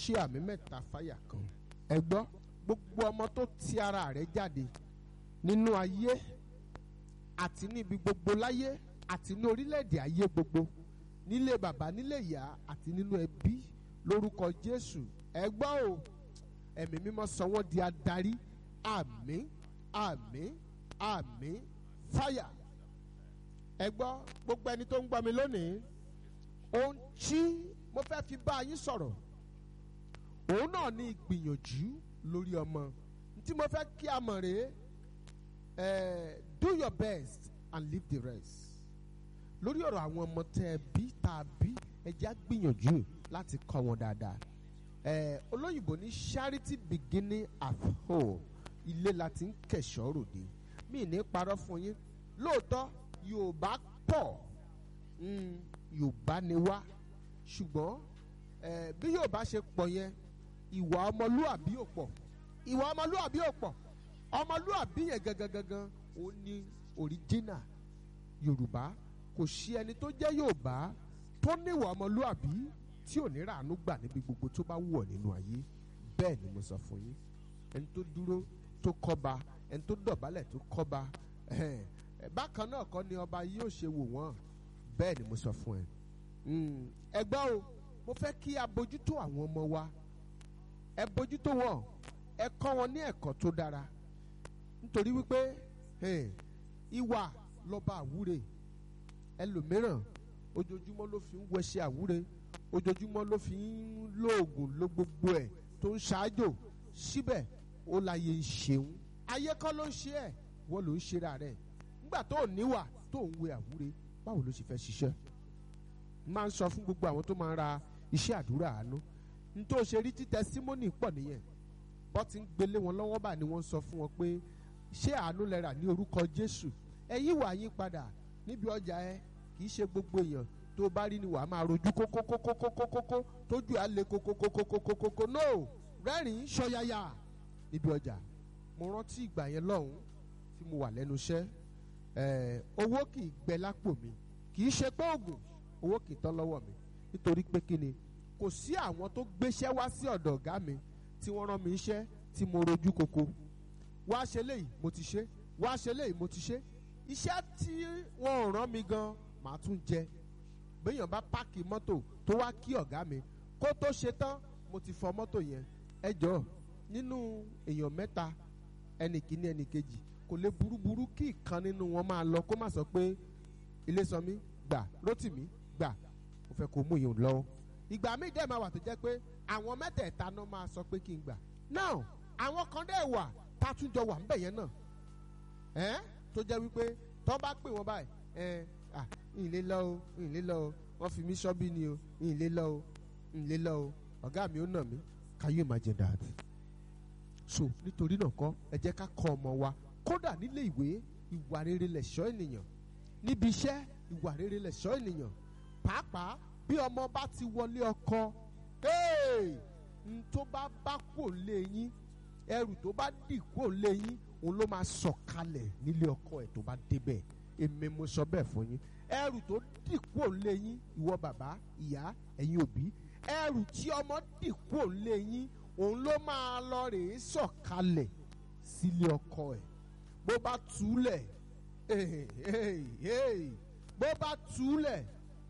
ṣe àmì mẹ́ta fáyà kan ẹ gbọ́ gbogbo ọmọ tó ti ara rẹ̀ jáde nínú ayé àti níbi gbogbo láyé àti ní orílẹ̀-èdè ayé gbogbo nílé bàbá nílé ìyá àti nínú ẹbí lórúkọ Jésù ẹ gbọ́ o ẹ̀mí mímọ́ sọ wọ́n di adarí àmín àmín àmín fáyà ẹ gbọ́ gbogbo ẹni tó ń gbọ́ mi lónìí ohun tí mo fẹ́ fi bá yín sọ̀rọ̀ òun náà ní ìgbìyànjú lórí ọmọ tí mo fẹ́ kí a mọ̀ rèé eh, do your best and leave the rest lórí ọ̀rọ̀ àwọn ọmọ tẹ́ ẹ bí tá a bí ẹ jẹ́ á gbìyànjú láti kọ́ wọn dáadáa eh, olóyìnbó ní charity beginning at home ilé la ti ń kẹ̀ṣọ́ ròde mí ní parọ́ fún yín lóòótọ́ Yorùbá pọ̀ mm, Yorùbá ni wá ṣùgbọ́n eh, bí Yorùbá ṣe pọ̀ yẹn ìwà ọmọlúàbí ò pọ̀ ìwà ọmọlúàbí ò pọ̀ ọmọlúàbí yẹn gangan gangan ó ní òríjínà Yorùbá kò sí ẹni tó jẹ́ Yorùbá tó níwà ọmọlúàbí tí ò ní ràánú gbà níbi gbogbo tó bá wù ọ́ nínú ayé bẹ́ẹ̀ ni mo sọ fún yín ẹni tó dúró tó kọ́ba ẹni tó dọ̀bálẹ̀ tó kọ́ba ẹ̀hẹ́n, ẹ̀, bákan náà kọ́ ni ọba yóò ṣe wò wọ́n bẹ́ẹ̀ ni mo sọ fún ẹ Mm, ẹ gbọ́ o mo fẹ́ kí a bójútó àwọn ọmọ wa ẹ bójútó wọn ẹ kọ́ wọn ní ẹ̀kọ́ tó dára nítorí wípé eh, ìwà lọ́ba àwúre ẹlòmíràn ojoojúmọ́ ló fi ń wẹṣẹ àwúre ojoojúmọ́ ló fi ń lo oògùn ló gbogbo ẹ̀ tó ń ṣáájò síbẹ̀ ó láyé ń ṣeun ayé kọ́ ló ń ṣe ẹ̀ wọ́n ló ń ṣera rẹ̀ nígbà tó níwà tó ń wẹ àwúre báwo ló ṣe fẹ́ ṣiṣẹ́ máa ń sọ fún gbogbo àwọn tó máa ń ra iṣẹ́ àdúrà àánú n tó ṣe rí títẹ símónì pọ̀ nìyẹn bọ́ ti ń gbélé wọn lọ́wọ́ bá ni wọ́n sọ fún wọn pé ṣé àánú lẹ́ra ní orúkọ Jésù ẹ yíwà yín padà níbi ọjà ẹ kì í ṣe gbogbo èèyàn tó bá rí ni wàá máa rojú kókókókókókókó tójú á le kókókókókókókó no rẹ́rìn-ín ṣọyàyà níbi ọjà mo rántí ìgbà yẹn lọ́hùn tí mo wà lẹ́nu iṣẹ́ ẹ̀ owó kì í gbẹ lápò mi kì í ṣe pé oògùn owó kì í tán lọ́wọ́ mi nítorí pé kí ni kò sí àwọn tó gbéṣẹ́ wá sí ọ̀dọ̀ ọ̀gá mi tí wọ́n rán mi iṣẹ́ tí mo rojú koko wá ṣe léyìí mo ti ṣe wá ṣe léyìí mo ti ṣe iṣẹ́ tí wọ́n ò rán mi gan màá tún jẹ béèyàn bá páàkì mọ́tò tó wá kí ọ̀gá mi kó tó ṣe tán mo ti fọ mọ́tò yẹn ẹ jọ nínú èèyàn mẹ́ta ẹnì kíní ẹnì kejì kò lè burúburú kí ìkan nínú wọn máa lọ kó má sọ pé Ilésanmí gbà Rótìmí gbà mo fẹ́ kó mú yìí lọ́wọ́ ìgbà míì dẹ́ máa wà tó jẹ́ pé àwọn mẹ́tẹ̀ẹ̀ta náà máa sọ pé kí n gbà now àwọn kan dẹ́ wà tá a tún jọ wà ń bẹ̀ yẹn náà ẹ́ tó jẹ́ wípé tó bá pè wọ́n báyìí ẹ́ à ìlé lọ o ìlé lọ o wọ́n fi mí ṣọ́bí ni o ìlé lọ o ìlé lọ o ọ̀gá mi ó nà mí can you imagine that so nítorí náà kọ́ ẹ jẹ́ ká kọ́ ọmọ wa kódà nílé ìwé ìwà rere lẹ̀ṣọ́ ènìyàn níbi iṣẹ́ ìwà rere lẹ̀ṣọ́ ènìyàn pàápàá bí ọmọ bá ti wọlé ọkọ n tó bá bá kò lé yín ẹrù tó bá dì kò lé yín òun ló máa sọ̀kalẹ̀ nílé ọkọ ẹ̀ tó bá débẹ̀ èmi mo sọ bẹ́ẹ̀ fún yín ẹrù tó dì kò lé yín ìwọ bàbá ìyá ẹ̀yin òbí ẹrù tí ọmọ dì kò lé yín òun ló máa lọ rèé sọ̀kalẹ̀ sílé ọkọ ẹ̀ bó bá túlẹ̀ bó bá túlẹ̀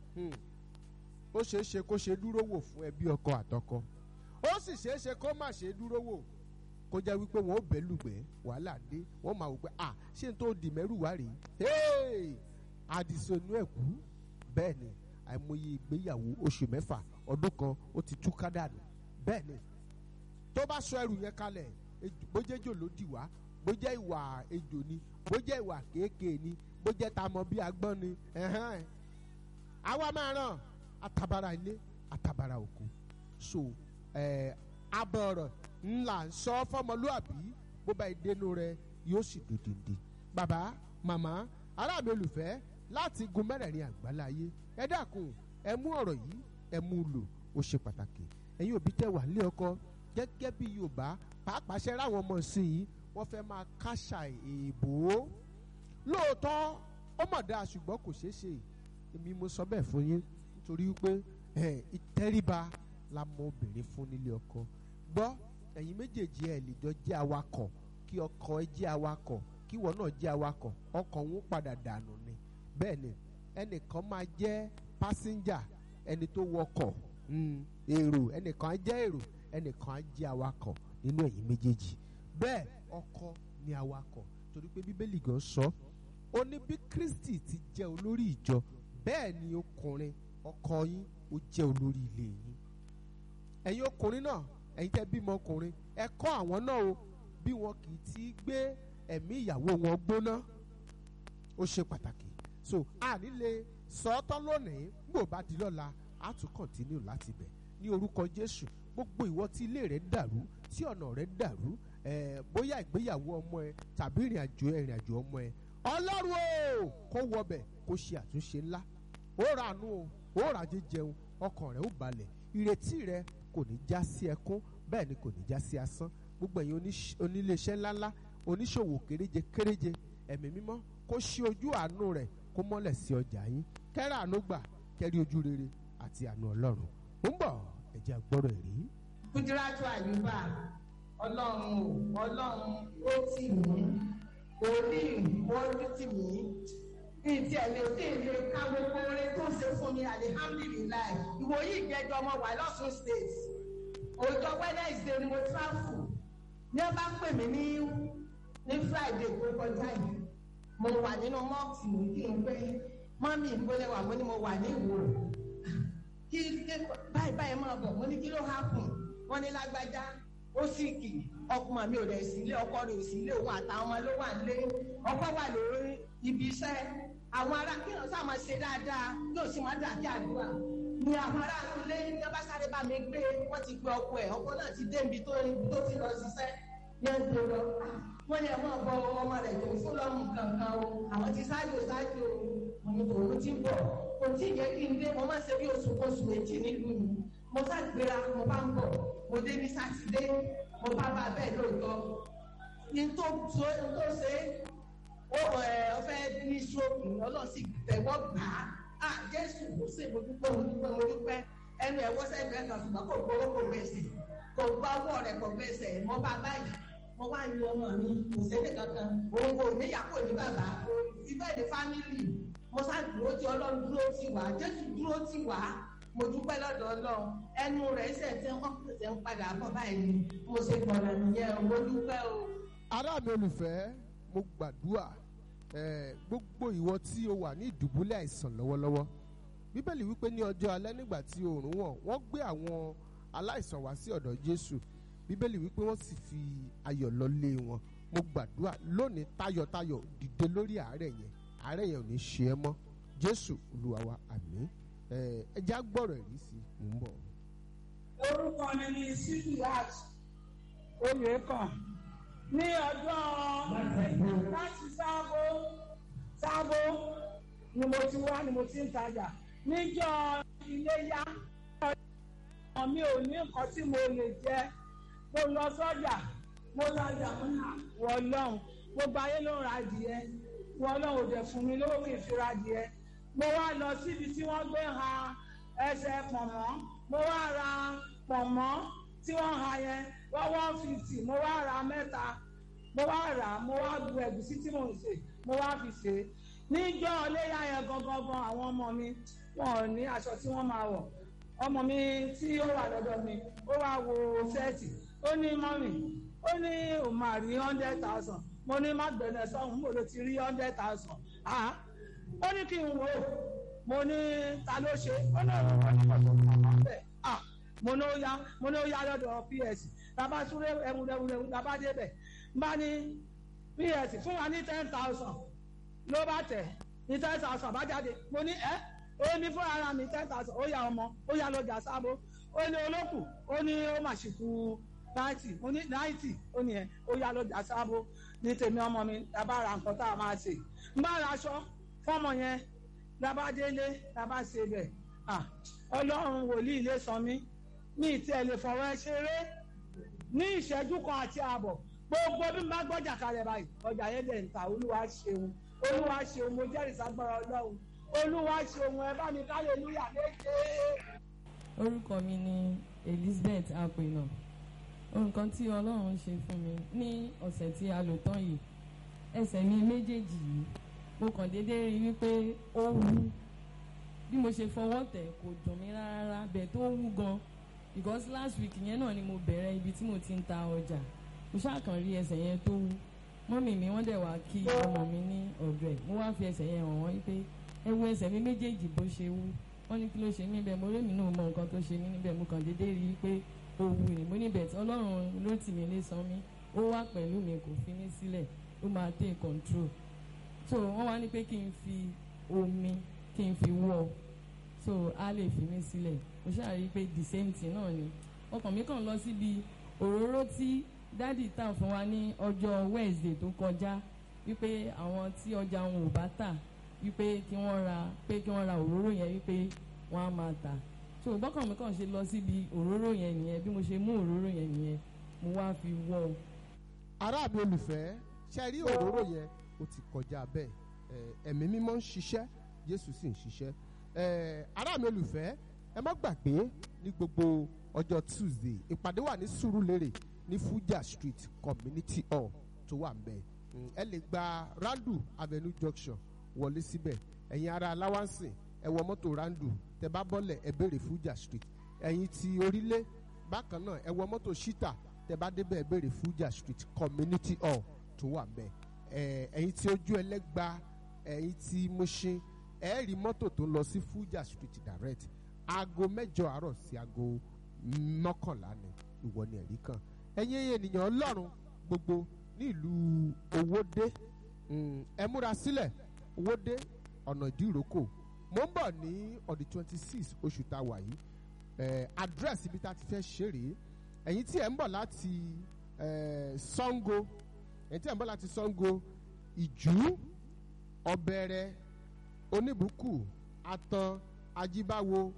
ó ṣeé ṣe kó ṣe dúró wò fún ẹbí ọkọ àtọkọ ó sì ṣeé ṣe kó má ṣe dúró wò kó jẹ́ wípé wọ́n ó bẹ́ lùgbẹ́ wàhálà dé wọ́n máa wò pé à ṣé n tó di mẹ́rù wá rèé àdìsónú ẹ̀kú bẹ́ẹ̀ ni àìmọye ìgbéyàwó oṣù mẹ́fà ọdún kan ó ti tú kádànù bẹ́ẹ̀ ni tó bá sọ ẹrù yẹn kalẹ̀ bójẹ́jò ló dì wá bójẹ́ ìwà ejò ni bójẹ́ ìwà kéèké ni bójẹ́ tamọ bí agbọ́n ni ẹ̀hẹ́n àwa máa ràn atabara ilé atabara òkú so ẹ abọ̀rọ̀ ńlá ń sọ fọmọlúàbí bó bá ìdénú rẹ yóò sì dòdìndì bàbá màmá ará mi olùfẹ́ láti gun mẹ́rẹ̀ẹ̀rin àgbáláyé ẹ dákun ẹ mú ọ̀rọ̀ yìí ẹ mú lò ó ṣe pàtàkì ẹ̀yin òbí tẹ́ wà nílé ọkọ gẹ́gẹ́ bí Yorùbá pàápàá ṣe ráwọn ọmọ sí i wọ́n fẹ́ máa káṣà èèbò lóòótọ́ ó mọ̀ dáa ṣùgbọ́n kò ṣeé ṣe èmi mo sọ bẹ́ẹ̀ fún yín nítorí wípé ìtẹríba la mọ obìnrin fún nílé ọkọ gbọ́ ẹ̀yin méjèèjì ẹ̀ lè jọ jẹ́ awakọ̀ kí ọkọ ẹ jẹ́ awakọ̀ kí ìwọ náà jẹ́ awakọ̀ ọkọ̀ ń padà dànù ni bẹ́ẹ̀ ni ẹnìkan máa jẹ́ pásíńjà ẹni tó wọkọ̀ mm, èrò ẹnìkan á jẹ́ èrò ẹnìkan á jẹ́ awakọ̀ nínú ẹ̀yin méjèèjì bẹ́ẹ̀ ọkọ ni awakọ̀ torí pé bíbélì gan sọ ó ní bí kristi ti jẹ́ olórí ìjọ bẹ́ẹ̀ ni ọkùnrin ọkọ yín ó jẹ́ olórí ilé yín ẹ̀yin ọkùnrin náà ẹ̀yin tẹ́ bímọ ọkùnrin ẹ kọ́ àwọn náà o bí wọn kì í ti gbé ẹ̀mí ìyàwó wọn gbóná ó ṣe pàtàkì so a ní lè sọ ọ́ tán lónìí gbò bá di lọ́la a tún kọ̀ntínú láti bẹ̀ ní orúkọ jésù gbogbo ìwọ tí ilé rẹ dàrú tí ọ̀nà rẹ dàrú ẹ̀ bóyá ìgbéyàwó ọmọ ẹ tàbí ìrìn àjò ìrìn àjò ọmọ ẹ ọlọ́run o kó wọbẹ̀ kó ṣe àtúnṣe ńlá ó ra àánú o ó ra jíjẹun ọkàn rẹ ó balẹ̀ ìrètí rẹ kò ní já sí ẹkún bẹ́ẹ̀ ni kò ní já sí asán gbogbo ẹ̀yin oníṣ- oníléeṣẹ́ ńláńlá oníṣòwò kéréje kéréje ẹ̀mí mímọ́ kó ṣí ojú àánú rẹ̀ kó mọ́lẹ̀ sí ọjà yín kẹ́rà àánú gbà kẹ́rí ojú rere àti àánú ọlọ́run ó ń bọ̀ ẹ̀jẹ̀ àgbọ̀rọ̀ ẹ̀rí. kúdírátù àyùbá ọlọ́run o ọlọ́run ó tì mí orí ìwọ́jú tì mí ní ti ẹ̀lẹ́ tí èlé ká gbogbo orin tó ń ṣe fún mi alihamdulilayi ìwòyí ìgbẹ́jọ ọmọ wà lọ́sùn state òjò wednesday ni mo travel ní ẹ bá pè mí ní ní friday tó kọjá yìí mo wà nínú mọ́ọ̀tì mi kí n pé mọ́mí ìpínlẹ̀ wà mo ní mo wà ní ìwò kí kí báyìí báyìí máa bọ̀ mo ní kí ló hápùn wọ́n ní lágbájá ó sì kì ọkùnrin mi ò rẹ̀ sílé ọkọ rẹ̀ ò sílé òun àtàwọn ọmọ ló wà nílé ọkọ wà lórí ibi iṣẹ́ àwọn ará kí wọ́n sá máa ṣe dáadáa yóò sì máa dà kí àdúrà ni àwọn ará ilé ní ọba sáré bá mi gbé wọ́n ti gbé ọkọ ẹ̀ ọkọ náà ti dé ibi tó tó ti lọ ṣiṣẹ́ ní ẹ̀ ń tó lọ wọ́n ní ẹ̀ máa bọ ọmọ rẹ̀ tó fún lọ́mù kankan o àwọn ti ṣáájú ṣáájú o mo ní òun ti bọ̀ kò tí ì yẹ kí n dé mo máa ṣe bí oṣù oṣù méjì nílùú mi mo sá gbéra mo bá ń bọ̀ mo dé ní sátidé mo bá bá bẹ́ẹ̀ lóòótọ́ ní tó tó tó ṣe ó ẹ ọfẹ́ ní stroke ọlọ́sìn tẹ̀wọ́ gbà á à jésù kò sí mo dúpẹ́ mo dúpẹ́ mo dúpẹ́ ẹnu ẹ̀wọ́ sẹ́gbẹ̀ẹ́ kan ṣùgbọ́n kò gbowó kò gbèsè kò gbọ́ ọwọ́ rẹ̀ kò gbèsè mo bá báyìí mo wá ní ọmọ mi kò sẹ́lẹ̀ kankan òun kò níyà kò ní bàbá ibẹ̀ ní fámìlì mo sá dúró tí ọlọ́run dúró tì wá jésù dúró tì wá mo dúpẹ́ lọ́dọ̀ ọlọ́run ẹnu rẹ̀ ṣẹ̀ tí wọ́n pèsè ń padà bọ̀ báyìí ni mo ṣe gbọ̀nà nìyẹn o mo dúpẹ́ o. ará mi olùfẹ́ mo gbàdúrà eh, gbogbo ìwọ tí o wà ní ìdùbúlẹ̀ àìsàn lọ́wọ́lọ́wọ́ bíbélì wípé ní ọjọ́ alẹ́ nígbà tí oòrùn wọ̀ wọ́n gbé àwọn aláìsàn wá sí ọ̀dọ̀ jésù bíbélì wípé wọ́n sì fi ayọ̀ lọ lé wọn mo gbàdúrà lónìí tayọ̀tayọ̀ dìde lórí àárẹ̀ yẹn àárẹ̀ yẹn ò ní ṣe ẹ́ mọ́ jésù olúwa wa àmín Eh, ẹ já gbọ́rọ̀ ẹ̀rí sí i mò ń bọ̀. orúkọ mi ni sidiat oyèkàn ní ọjọ́ láti sábó sábó ni mo ti wá ni mo ti ń tajà níjọ́ iléyá ọmọ mi ò ní nǹkan tí mo lè jẹ mo lọ sọ́jà mo tajà mo ní wọlọ́hún gbogbo ayé ló ń ra adìẹ wọlọ́hún ò dẹ̀ fún mi lówó kì í fi ra adìẹ mo wá lọ síbi tí wọ́n gbé ha ẹsẹ̀ pọ̀nmọ́ mo wá ra pọ̀nmọ́ tí wọ́n ha yẹn wọ́n one fifty mo wá ra mẹ́ta mo wá rà á mo wá bu ẹ̀gúsí tí mò ń sè mo wá fi sè é níjọ́ ọléyà yẹn gangan gan àwọn ọmọ mi wọn ò ní aṣọ tí wọ́n máa wọ̀ ọmọ mi tí ó wà lọ́dọ̀ mi ó wá wo sẹ́ẹ̀tì ó ní mọ́mì ó ní òun máa rí hundred thousand mo ní má gbẹ̀nẹ̀ sọ́hún mo ló ti rí hundred thousand ah ó ní kí n wò ó mo ní ta ló ṣe ó ní ọ̀rọ̀ wọn ní pàtó màmá bẹ́ẹ̀ ah mo ní ó yá mo ní ó yá lọ́dọ̀ ps tàbá súré ẹwùrẹ́wùrẹ́ tàbá débẹ̀ bá ní ps fún wa ní ten thousand ló bá tẹ̀ ní ten thousand bá jáde mo ní ẹ́ èmi fún ara mi ten thousand ó yá ọmọ ó yá lọ́jà sábó ó ní olókù ó ní ó mà ṣì kú náìtì mo ní náìtì ó ní ẹ ó yá lọ́jà sábó ní tèmi ọmọ mi tàbá ra nǹkan tá a máa ṣe ń bá ra aṣọ fọmọ yẹn lábá délé lábá ṣe bẹ̀ ah ọlọ́run wòlíì lè sọ mí mi ì tiẹ̀ lè fọwọ́ ẹ ṣeré ní ìṣẹ́jú kan àti ààbọ̀ gbogbo bí mo bá gbọ́jà kalẹ̀ báyìí ọjà yẹn dẹ̀ ń ta olúwa ṣeun olúwa ṣeun mo jẹ́rìí sagbára ọlọ́run olúwa ṣeun ẹ bá mi kálẹ̀ lúyà méje. orúkọ mi ni Elizabeth apènà nǹkan tí Ọlọ́run ṣe fún mi ní ọ̀sẹ̀ tí a lò tán yìí ẹsẹ̀ mi méjèèjì yìí mo kàn déédéé rí wípé ó wú bí mo ṣe fọwọ́ tẹ̀ kò dùn mí rárá bẹ́ẹ̀ tó wú gan because last week yẹn náà ni mo bẹ̀rẹ̀ ibi tí mo ti ń ta ọjà mo ṣàkàn rí ẹsẹ̀ yẹn tó wú mọ́mì mi wọ́n dẹ̀ wá kí ọmọ mi ní ọ̀dọ̀ ẹ̀ mo wá fi ẹsẹ̀ yẹn hàn wọ́n wípé ẹ wo ẹsẹ̀ mi méjèèjì bó ṣe wú wọ́n ní kí ló ṣe mí bẹ́ẹ̀ mo rí mi náà mọ nǹkan tó ṣe mí níbẹ̀ mo kàn déédéé rí i pé ó wú ni mo níbẹ̀ tí ọlọ́run ló tì mí lé san mí ó wá pẹ̀lú mi kò fi mí sílẹ̀ ó máa take control so wọ́n wá ní pé kí n fi omi kí n fi wọ́ so á lè fi mí sílẹ̀ mo ṣáà rí i pé the same thing náà ni ọkàn mi kàn lọ síbi òróró tí dádì tà fún wa ní ọjọ́ Wednesday tó kọjá wípé àwọn tí ọjà wọn ò bá tà wípé kí wọ́n ra pé kí wọ́n ra òróró yẹn wípé wọ́n á máa tà so bọ́kàn mi kàn ṣe lọ síbi òróró yẹn nìyẹn bí mo ṣe mú òróró yẹn nìyẹn mo wá fi wọ́ ọ. ará mi olùfẹ́ ṣe rí òróró yẹn ó ti kọjá bẹ́ẹ̀ ẹ̀, ẹ̀mí mímọ́ ń ṣiṣẹ́ Jésù sì ń ṣiṣẹ́ ẹ̀, ará mi olùfẹ́ ẹ má gbàgbé ní gbogbo ọjọ́ Tuesday ìpàdé wà ní Sùúrùlérè ní Fuja Street Community Hall tó wà ń bẹ̀ Mm, ẹ lè gba Randu Avenue Junction wọlé síbẹ̀ ẹ̀yin ará aláwánsìn ẹ wọ mọ́tò Randu tẹ bá bọ́lẹ̀ ẹ béèrè Fuja Street ẹ̀yin ti orílẹ̀ bákan náà ẹ wọ mọ́tò Shita tẹ bá débẹ̀ ẹ béèrè Fuja Street Community Hall tó wà ń bẹ̀ ẹ ẹ̀yin tí ojú ẹlẹ́gba ẹ̀yin tí Mushin ẹ rí mọ́tò tó ń lọ sí Fuja Street direct aago mẹ́jọ àárọ̀ sí aago mọ́kànlá ni ìwọ ni ẹ̀rí kan ẹ̀yin ènìyàn Ọlọ́run gbogbo ní ìlú Owódé mm, ẹ múra sílẹ̀ Owódé ọ̀nà ìdíròkò mo ń bọ̀ ní ọ̀dì twenty six oṣù tá a wà yìí ẹ̀ address ibi tá a ti fẹ́ ṣe rèé ẹ̀yin tí ẹ̀ ń bọ̀ láti ẹ̀ Ṣàngó ẹ̀yin tí ẹ̀ ń bọ̀ láti Ṣàngó Ìjú Ọ̀bẹ̀rẹ̀ Oníbùkù Atan Ajíbáwo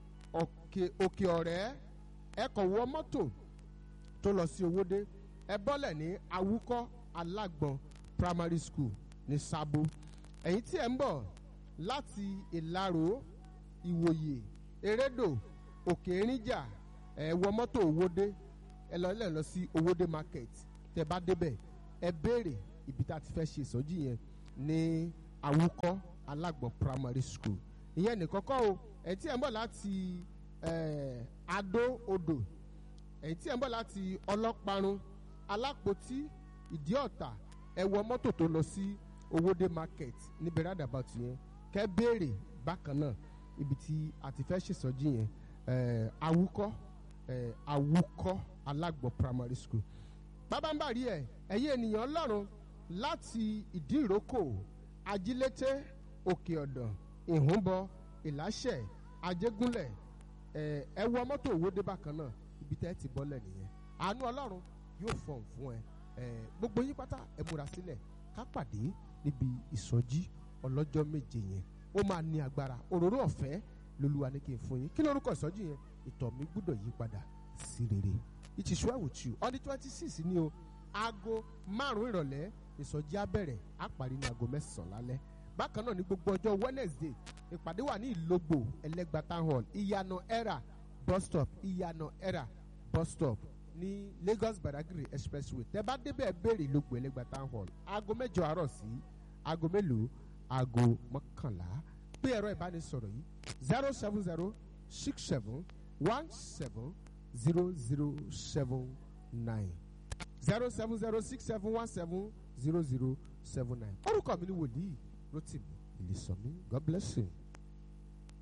Òkè Òkè Ọ̀rẹ́ ẹ kàn wọ mọ́tò tó lọ sí Owódé ẹ bọ́lẹ̀ ní Awúkọ́ Alágbọ̀n Primary School ní Sábó ẹ̀yin tí ẹ̀ ń bọ̀ láti Ìlaró Ìwòyè Erédò Òkè Erinjà ẹ wọ mọ́tò Owódé ẹ lọ lẹ́ lọ sí Owódé market tẹ bá débẹ̀ ẹ béèrè ibi tá a ti fẹ́ ṣe ìsọjí yẹn ní Awúkọ́ Alágbọ̀n Primary School ìyẹn nìkan kọ́ o ẹ̀yin tí ẹ̀ ń bọ̀ láti ẹ̀ Adó Odò ẹ̀yin tí ẹ̀ ń bọ̀ láti Ọlọ́parun Alápótí Ìdíọ̀tà ẹ wọ mọ́tò tó lọ sí Owódé market níbi roundabout yẹn kẹ́ béèrè bákan náà ibi tí a ti fẹ́ ṣèsọjí yẹn ẹ̀ Awúkọ́ ẹ̀ Awúkọ́ Alágbọ̀n Primary School bábánbàrí ẹ̀ ẹ̀yin ènìyàn Ọlọ́run láti Ìdíròkò Ajílété Òkè Ọ̀dàn Ìhúnbọ Ìláṣẹ̀ Ajégúnlẹ̀ ẹ̀ ẹ wọ mọ́tò Owódé bákan náà ibi tẹ́ ti bọ́lẹ̀ nìyẹn àánú Ọlọ́run yóò fọ̀n fún ẹ ẹ gbogbo yín pátá ẹ múra sílẹ̀ ká pàdé níbi ìsọjí ọlọ́jọ́ méje yẹn ó máa ní agbára òróró ọ̀fẹ́ lolúwa ní kí n fún yín kí lórúkọ ìsọjí yẹn ìtọ̀ mi gbúdọ̀ yí padà sí rere it is well with you on the twenty six ni o aago márùn ìrọ̀lẹ́ ìsọjí á bẹ̀rẹ̀ á parí ní aago mẹ́sàn-án lálẹ́ bákan náà ní gbogbo ọjọ́ Wednesday ìpàdé wà ní ìlógbò ẹlẹ́gba town hall ìyànà era bus stop ìyànà era bus stop ní Lagos Badagry expressway tẹ́ bá débẹ̀ béèrè ìlógbò ẹlẹ́gba town hall aago mẹ́jọ àárọ̀ sí aago mélòó aago mọ́kànlá pé ẹ̀rọ ìbánisọ̀rọ̀ yìí zero seven zero six seven one seven zero zero seven nine zero seven zero six seven one seven zero zero seven nine orúkọ mi ni wòlíì Rótìmí Ìlísọ̀mí God bless you.